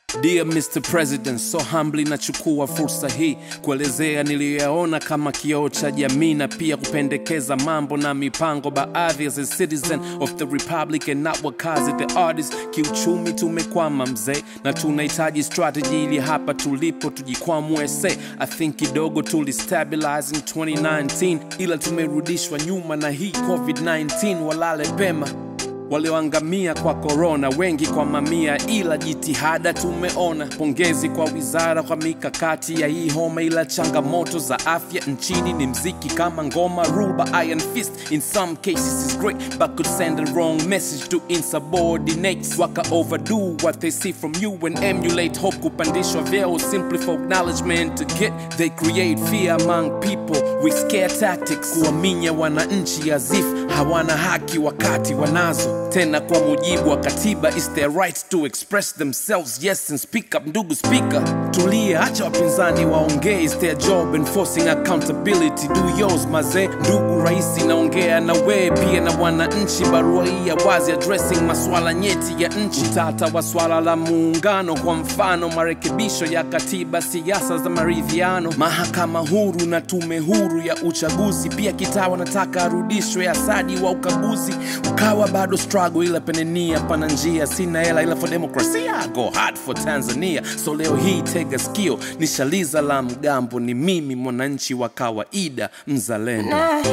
Dear Mr. President, so humbly nachukua fursa hii kuelezea niliyoyaona kama kioo cha jamii na pia kupendekeza mambo na mipango baadhi as a citizen of the republic and not wakazi the artist. Kiuchumi tumekwama mzee, na tunahitaji strategy ili hapa tulipo tujikwamue. Say I think kidogo tulistabilize in 2019 ila tumerudishwa nyuma na hii COVID-19. Walale pema walioangamia kwa korona, wengi kwa mamia, ila jitihada tumeona. Pongezi kwa wizara kwa mikakati ya hii homa, ila changamoto za afya nchini ni mziki kama ngoma. Rule by iron fist in some cases is great but could send a wrong message to insubordinates. Waka overdo what they see from you and emulate hope kupandishwa vyeo simply for acknowledgement to get they create fear among people with scare tactics, kuwaminya wananchi as if hawana haki wakati wanazo tena kwa mujibu wa katiba is their right to express themselves yes and speak up ndugu speaker tulia acha wapinzani waongee is their job enforcing accountability do yours mazee ndugu raisi naongea na wee pia na wananchi barua hii ya wazi addressing maswala nyeti ya nchi tata wa swala la muungano kwa mfano marekebisho ya katiba siasa za maridhiano mahakama huru na tume huru ya uchaguzi pia kitaa wanataka arudishwe asadi wa ukaguzi ukawa bado struggle ila penenia pana njia sina hela ila for demokrasia I go hard for tanzania so leo hii tega skio nishaliza la mgambo ni mimi mwananchi wa kawaida mzalendo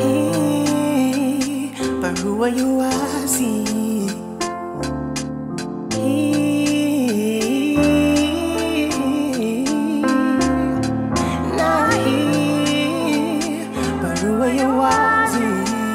Nahi, barua ya wazi. Nahi, barua ya wazi.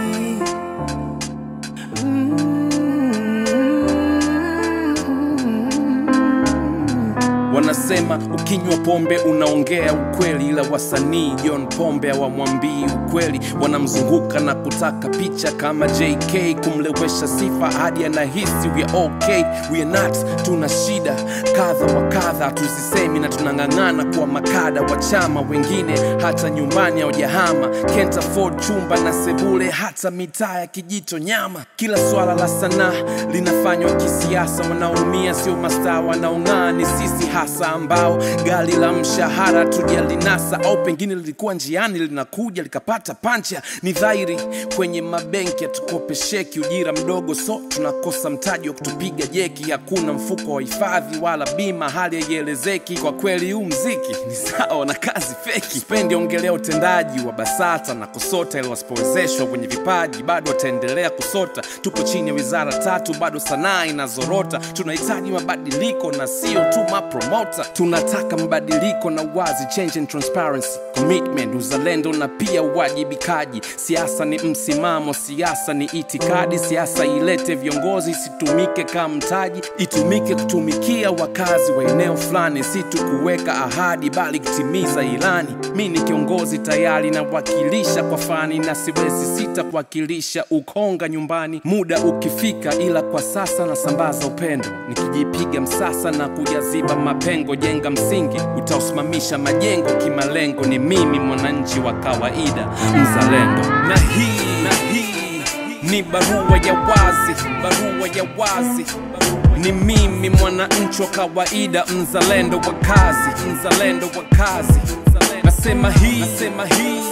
wanasema ukinywa pombe unaongea ukweli ila wasanii john pombe hawamwambii ukweli wanamzunguka na kutaka picha kama jk kumlewesha sifa hadi anahisi we are okay we are not tuna shida kadha wa kadha tuzisemi na tunang'ang'ana kuwa makada wa chama wengine hata nyumbani haujahama can't afford chumba na sebule hata mitaa ya kijito nyama kila swala la sanaa linafanywa kisiasa wanaumia sio mastaa wanaong'aa ni sisi hasa ambao gari la mshahara tujalinasa au pengine lilikuwa njiani linakuja likapata pancha ni dhahiri kwenye mabenki hatukopesheki ujira mdogo so tunakosa mtaji wa kutupiga jeki hakuna mfuko wa hifadhi wala bima hali haielezeki kwa kweli huu mziki ni sawa na kazi feki spendi ongelea utendaji wa basata na kusota ili wasipowezeshwa kwenye vipaji bado wataendelea kusota tupo chini ya wizara tatu bado sanaa inazorota tunahitaji mabadiliko na sio tu mapromota tunataka mabadiliko na wazi change and transparency commitment uzalendo na pia uwajibikaji siasa ni msimamo siasa ni itikadi siasa ilete viongozi isitumike kama mtaji itumike kutumikia wakazi wa eneo fulani si tu kuweka ahadi bali kutimiza ilani mi ni kiongozi tayari nawakilisha kwa fani na siwezi sita kuwakilisha ukonga nyumbani muda ukifika ila kwa sasa nasambaza upendo nikijipiga msasa na kujaziba mapengo jenga msingi utaosimamisha majengo kimalengo ni mimi mwananchi wa kawaida mzalendo na hii na hii ni barua ya wazi barua ya wazi ni mimi mwananchi wa kawaida mzalendo wa kazi mzalendo wa kazi nasema hii nasema hii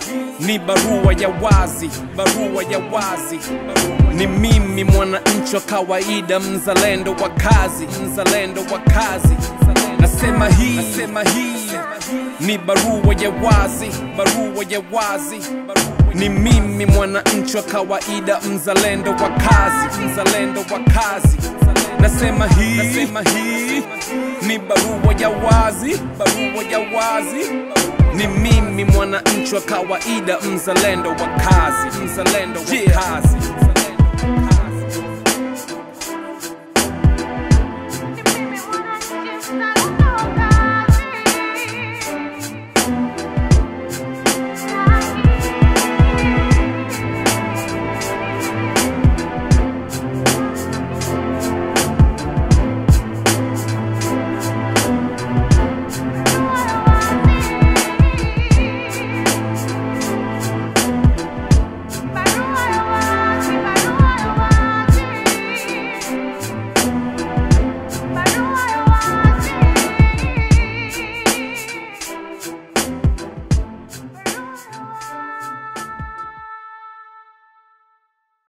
ni barua ya wazi barua ya wazi ni mimi mwananchi wa kawaida mzalendo wa kazi mzalendo wa kazi nasema hii nasema hii ni barua ya wazi barua ya wazi ni mimi mwananchi wa kawaida mzalendo wa kazi mzalendo wa kazi nasema hii nasema hii ni barua ya wazi barua ya wazi ni mimi mwananchi wa kawaida mzalendo wa kazi mzalendo wa kazi